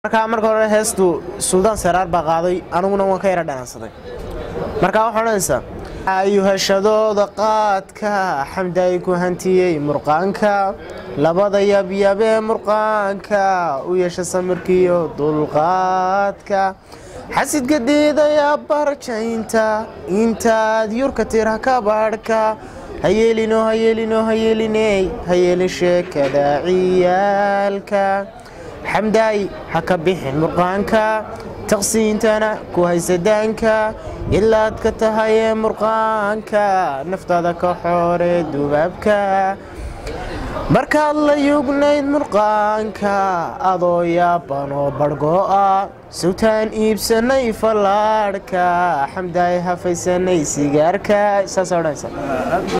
markaa marka hore heestu suldaan saraar baa qaaday aniguna waan ka yara dhanaansaday markaa waxaa odhanaysaa ayuhashadooda qaadka xamdaay ku hantiyey murqaanka labada yabyabee murqaanka u yeesha samirkiiyo dulqaadka xasidka diidaya barjaynta intaad yurka tira ka baadhka hayeelino hayeelino hayeeliney hayeelin sheekada ciyaalka xamdaay ha ka bixin murqaanka taqsiintana ku haysadaanka ilaad ka tahayee murqaanka naftaada ka xoore dubaabka markaad la yugnayd murqaanka adoo yaabanoo barhgo'a sawtaan iibsanay fallaadhka xamdaay hafaysanay sigaarka saas odhanaysa